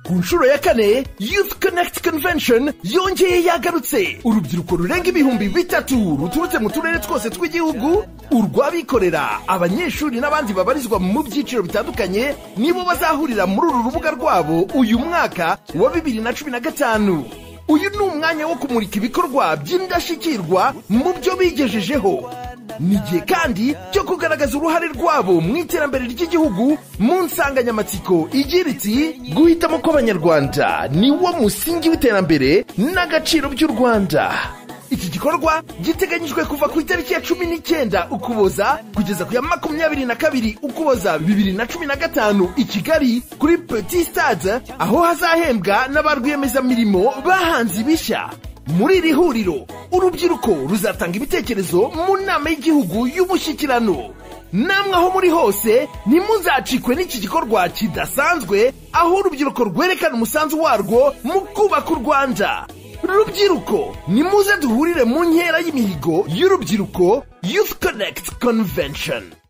ku nshuro ya kane youth connect convention yongeye yagarutse urubyiruko rurenga ibihumbi bitatu ruturutse mu turere twose tw'igihugu urw'abikorera abanyeshuri n'abandi babarizwa mu byiciro bitandukanye nibo bazahurira muri uru rubuga rwabo uyu mwaka wa bibiri na cumi na gatanu uyu ni umwanya wo kumurika ibikorwa by'indashyikirwa mu byo bigejejeho ni igihe kandi cyo kugaragaza uruhare rwabo mu iterambere ry'igihugu mu nsanganyamatsiko igira iti guhitamo kw'abanyarwanda ni wo musingi w'iterambere n'agaciro by'u rwanda iki gikorwa giteganyijwe kuva ku itariki ya cumi n'icyenda ukuboza kugeza ku ya makumyabiri na kabiri ukuboza bibiri na cumi na gatanu i kigali kuri petit stade aho hazahembwa n'abarwiyemezamirimo bahanze ibishya muri iri huriro urubyiruko ruzatanga ibitekerezo mu nama y'igihugu y'umushyikirano namwe aho muri hose ntimuzacikwe n'iki gikorwa kidasanzwe aho urubyiruko rwerekana umusanzu warwo mu kubaka u rwanda rubyiruko nimuze duhurire mu nkera y'imihigo y'urubyiruko youth connect convention